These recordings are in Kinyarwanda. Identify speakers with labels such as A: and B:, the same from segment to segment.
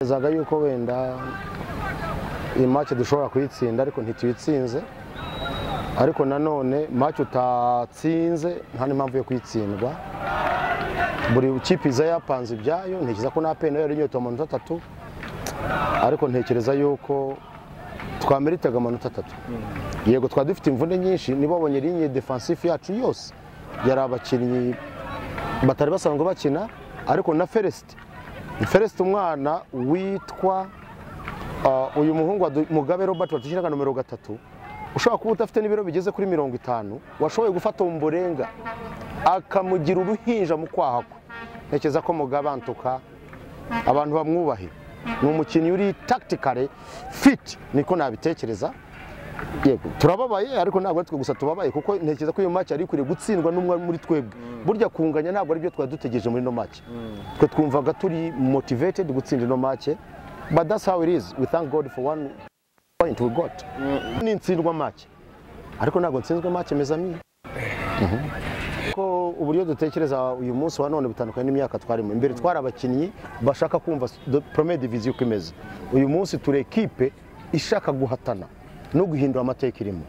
A: Ntekereza yuko wenda iyi match dushobora kuyitsinda ariko ntituyitsinze ariko nanone match utatsinze nta n'impamvu yo kuyitsindwa buri kipe iza yapanze ibyayo ntekereza ko na peni yari inyota amanota atatu ariko ntekereza yuko twameritaga amanota atatu yego twari dufite imvune nyinshi niba wabonye linye defansifu yacu yose yari abakinnyi batari basanzwe bakina ariko na feresite feresite umwana witwa ah, uyu muhungu wa Du- mugabe robert watushyiraga nomero gatatu ushobora kuba udafite n'ibiro bigeze kuri mirongo itanu washoboye gufata umburenga akamugira uruhinja mu kwaha kwe ntekereza ko mugabe antuka abantu bamwubahe ni umukinnyi uri tactically fit niko nabitekereza yego turababaye ariko ntabwo ari twe gusa tubabaye kuko ntekereza ko iyo match yari ikwiriye gutsindwa n'umwe muri twebwe burya kunganya ntabwo ari byo twari dutegereje muri ino match twe twumvaga turi motivated gutsinda ino match but that's how it is we thank god for one point we got ni intsindwa match ariko ntabwo nsinzwe match mezami ko uburyo dutekereza uyu munsi wa none butandukanye n'imyaka twarimo imbere twari abakinnyi bashaka kumva premier division uko imeze uyu munsi turi ekipe ishaka guhatana no guhindura amateka irimo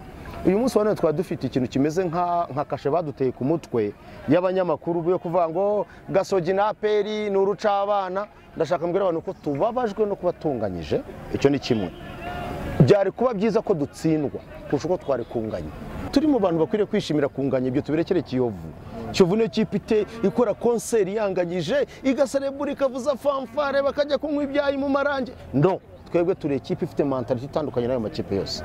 A: uyu munsi wa none twari dufite ikintu kimeze nka nka kashe baduteye ku mutwe y'abanyamakuru yo kuvuga ngo gasogi na aperi ni urucabana ndashaka mbwira abantu ko tubabajwe no kuba tunganyije icyo ni kimwe byari kuba byiza ko dutsindwa kurusha uko twari kunganya turi mu bantu bakwiriye kwishimira kunganya ibyo tubirekere kiyovu kiyovu niyo kipe ite- ikora konseri yanganyije igaserebura ikavuza fanfare bakajya kunywa ibyayi mu marange no twebwe turi ikipe ifite mentality itandukanye n'ayo makipe yose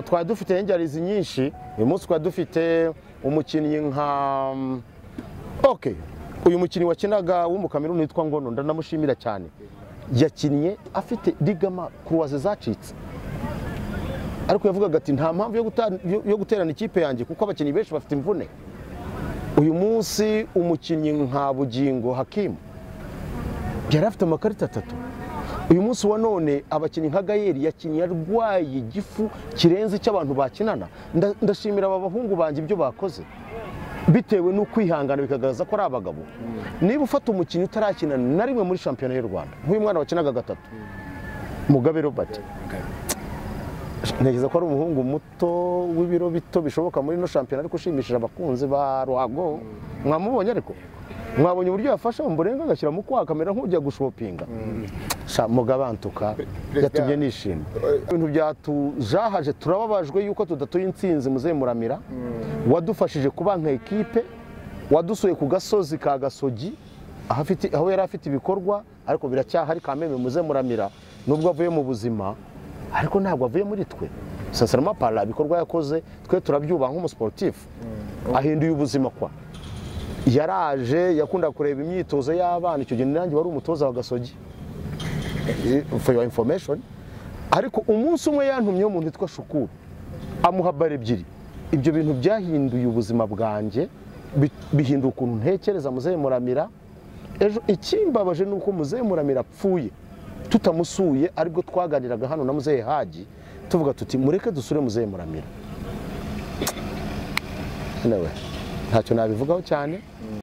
A: twari dufite ingengabizi nyinshi uyu munsi twari dufite umukinnyi nka ok uyu mukinnyi wakinaga w'umukameruni witwa ngono ndanamushimira cyane yakinnye afite rigama kuruwaze zacitse ariko yavugaga ati nta mpamvu yo guta- yo- yo guterana ikipe yanjye kuko abakinnyi benshi bafite imvune uyu munsi umukinnyi nka bugingo hakimu yari afite amakarita atatu uyu munsi wa none abakinnyi nka gayeri yakinnye arwaye igifu kirenze icy'abantu bakinana Nda- ndashimira aba bahungu banjye ibyo bakoze bitewe n'ukwihangana bikagaragaza ko ari abagabo niba ufata umukinnyi utarakinana na rimwe muri shampiyona y'u rwanda nk'uyu mwana wakinaga gatatu mugabe robert ntekereza ko ari umuhungu muto w'ibiro bito bishoboka muri ino shampiyona ariko ushimishije abakunzi ba ruhago mwamubonye ariko mwabonye uburyo yafashe umurenga agashyira mu kwaha kamera nk'ujya gushopinga sha mugabantuka yatumye nishima ibintu byatujahaje turababajwe yuko tudatuye insinzi muzehe muramira wadufashije kuba nka ekipe wadusuye ku gasozi ka gasogi ahafite aho yari afite ibikorwa ariko biracyahari kameme muze muramira nubwo avuye mu buzima ariko ntabwo avuye muri twe sansarama para ibikorwa yakoze twe turabyubaha nk'umusiporutifu ahinduye ubuzima kwa yaraje yakundaga kureba imyitozo y'abana icyo gihe nanjye wari umutoza wa gasogi Eh, for your information ariko umunsi umwe yantumye umuntu witwa shukuru amuha bara ebyiri ibyo bintu byahinduye ubuzima bwanjye bi- bihindura ukuntu ntekereza muzehe muramira ejo ikimbabaje ni uko muzehe muramira apfuye tutamusuye aribwo twaganiraga hano na muzehe haji tuvuga tuti mureke dusure muzehe muramira anyway, ntacyo nabivugaho cyane